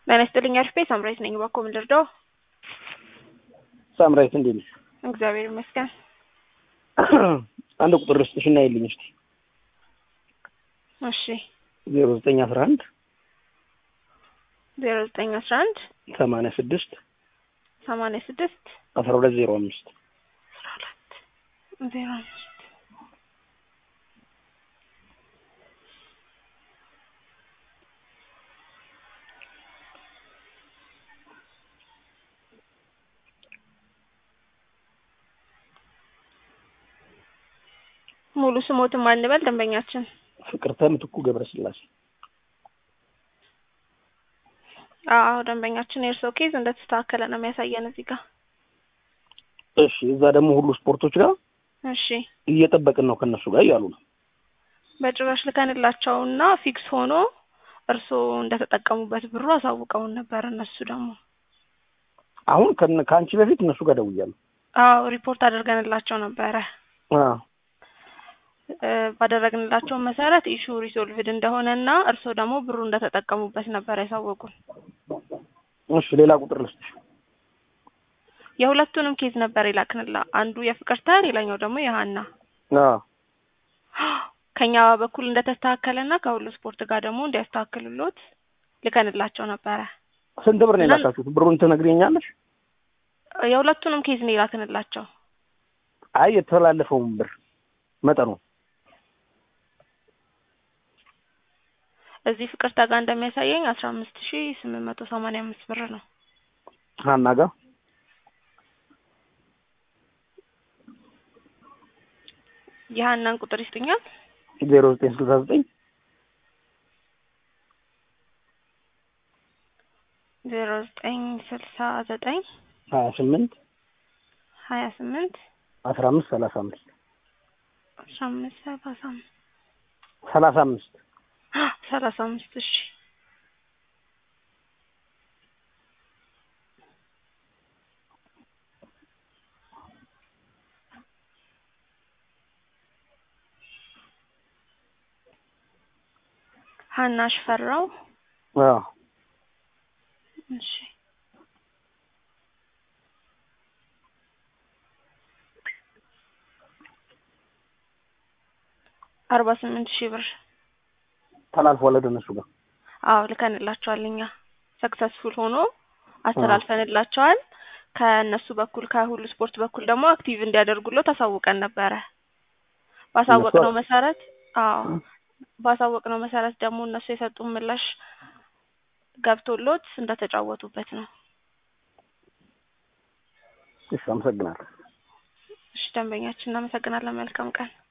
ጤና ይስጥልኝ አሪፍ ቤት ሳምራዊት ነኝ። እባክዎ ምን ልርዳው? ሳምራዊት እንዴት ነሽ? እግዚአብሔር ይመስገን። አንድ ቁጥር ልስጥሽ እና ይልኝ እስኪ እሺ ዜሮ ዘጠኝ አስራ አንድ ዜሮ ዘጠኝ አስራ አንድ ሰማንያ ስድስት ሰማንያ ስድስት አስራ ሁለት ዜሮ አምስት አስራ ሁለት ዜሮ አምስት ሙሉ ስሞትን ማንበል ደንበኛችን ፍቅርተ ምትኩ ገብረስላሴ አዎ ደንበኛችን የእርስዎ ኬዝ እንደተስተካከለ ነው የሚያሳየን እዚህ ጋር እሺ እዛ ደግሞ ሁሉ ስፖርቶች ጋር እሺ እየጠበቅን ነው ከእነሱ ጋር እያሉ ነው በጭራሽ ልከንላቸውና ፊክስ ሆኖ እርስዎ እንደተጠቀሙበት ብሩ አሳውቀውን ነበር እነሱ ደግሞ አሁን ከነ- ከአንቺ በፊት እነሱ ጋር ደውያለሁ አዎ ሪፖርት አድርገንላቸው ነበረ አዎ እ ባደረግንላቸው መሰረት ኢሹ ሪዞልቭድ እንደሆነና እርስዎ ደግሞ ብሩ እንደተጠቀሙበት ነበር ያሳወቁን እሺ ሌላ ቁጥር ልስጥሽ የሁለቱንም ኬዝ ነበር የላክንላ አንዱ የፍቅርተ ሌላኛው ደግሞ የሀና አዎ ከኛ በኩል እንደተስተካከለና ከሁሉ ስፖርት ጋር ደግሞ እንዲያስተካክሉሎት ልከንላቸው ነበረ ስንት ብር ነው የላካችሁት ብሩን ትነግሪኛለሽ የሁለቱንም ኬዝ ነው የላክንላቸው አይ የተላለፈውን ብር መጠኑ እዚህ ፍቅርተ ጋር እንደሚያሳየኝ አስራ አምስት ሺ ስምንት መቶ ሰማንያ አምስት ብር ነው ሀና ጋር የሀናን ቁጥር ይስጡኛል ዜሮ ዘጠኝ ስልሳ ዘጠኝ ዜሮ ዘጠኝ ስልሳ ዘጠኝ ሀያ ስምንት ሀያ ስምንት አስራ አምስት ሰላሳ አምስት አስራ አምስት ሰላሳ አምስት ሰላሳ አምስት ሰላሳ አምስት እሺ ሀና ሽፈራው አዎ እሺ አርባ ስምንት ሺህ ብር ተላልፏል ወደ እነሱ ጋር አዎ ልከንላቸዋል እኛ ሰክሰስፉል ሆኖ አስተላልፈንላቸዋል ከእነሱ በኩል ከሁሉ ስፖርት በኩል ደግሞ አክቲቭ እንዲያደርጉሎት አሳውቀን ነበረ ባሳወቅነው መሰረት አዎ ባሳወቅነው መሰረት ደግሞ እነሱ የሰጡን ምላሽ ገብቶሎት እንደተጫወቱበት ነው እሺ አመሰግናለሁ እሺ ደንበኛችን እናመሰግናለን መልካም ቀን